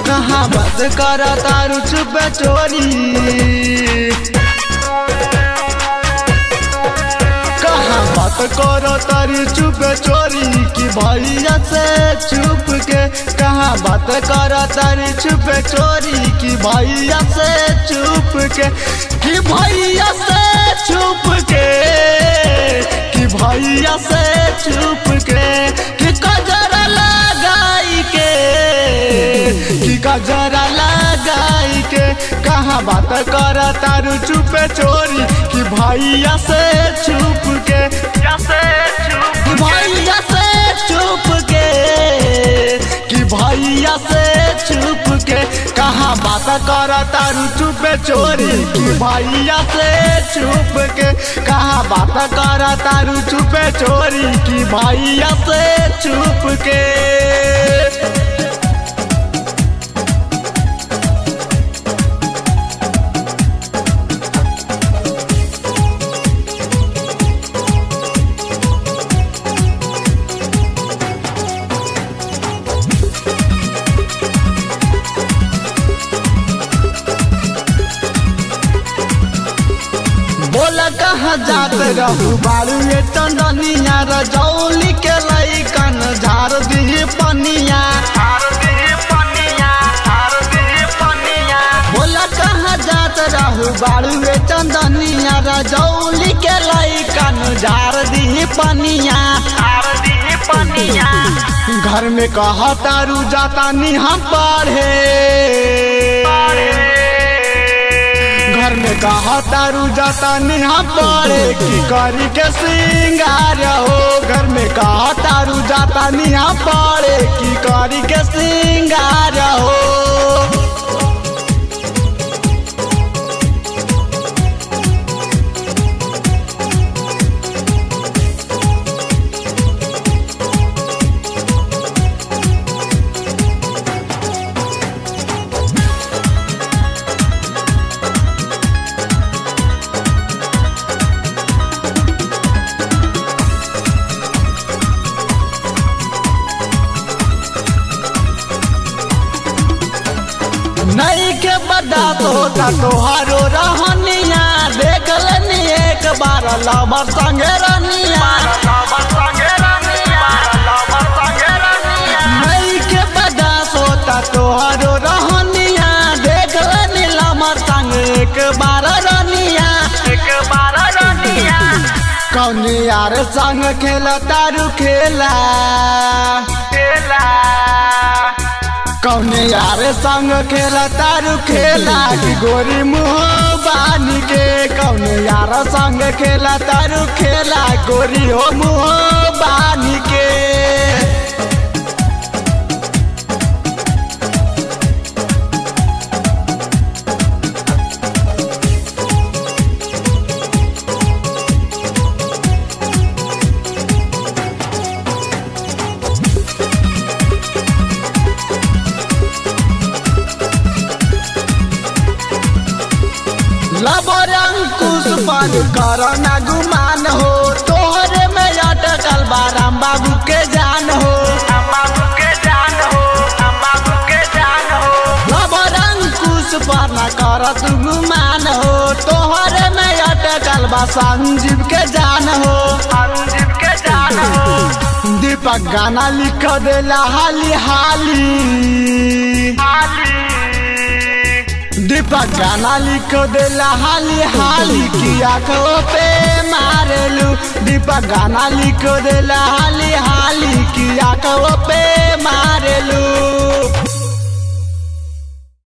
कहाँ बात कर तारू चुप चोरी कहाँ बात कर तारी चुप चोरी कि भैया से चुप के कहाँ बात कर तारी चुप चोरी कि भैया से चुप के कि भैया से चुप के कि भैया से चुप के कि कजरा लगाई के कि कजरा लगाई के कहाँ बात कर तारू चुप चोरी कि भैया से चुप के कि भैया से चुप के कि भैया से चुप के कहाँ बात कर तारू चुप चोरी कि भैया से चुप के कहाँ बात कर तारू चुप चोरी कि भैया से चुप के बोला कहाँ जात रहू बारू ये टंडनिया रजौली के लैकन झार दी पनिया बोला कहाँ जात रहू बारू ये टंडनिया रजौली के लैकन झार दी पनिया घर में कहा तारू जाता नी हम पढ़े घर में कहा तारू जाता निहा पड़े की करी के सिंगार हो घर में कहा तारू जाता निहा पड़े की करी के सिंगार हो नहीं के बड़ा होता तोहारो रहनिया देख लेनी एक बार लवर संगे रनिया नहीं के बड़ा होता तोहारो रहनिया देख लेनी लवर संग एक बार रनिया कौन यार संग खेला तारू खेला कौन यार संग खेला तारू खेला कि गोरी मुँह बानी के कौन यार संग खेला तारू खेला गोरी हो मुँह बानी के लबर अंकुश पर कर ना गुमान हो तोहरे में अटकल बाराम बाबू के जान हो लबर अंकुश पर ना कर तू गुमान हो तोहरे में अटकल बा संजीव के जान हो दीपक गाना लिख देला हाली हाली दीपक गाना लिख देला हाली हाली किया खो पे मारेलू दीपक गाना लिख देला हाली हाली किया खो पे मारेलू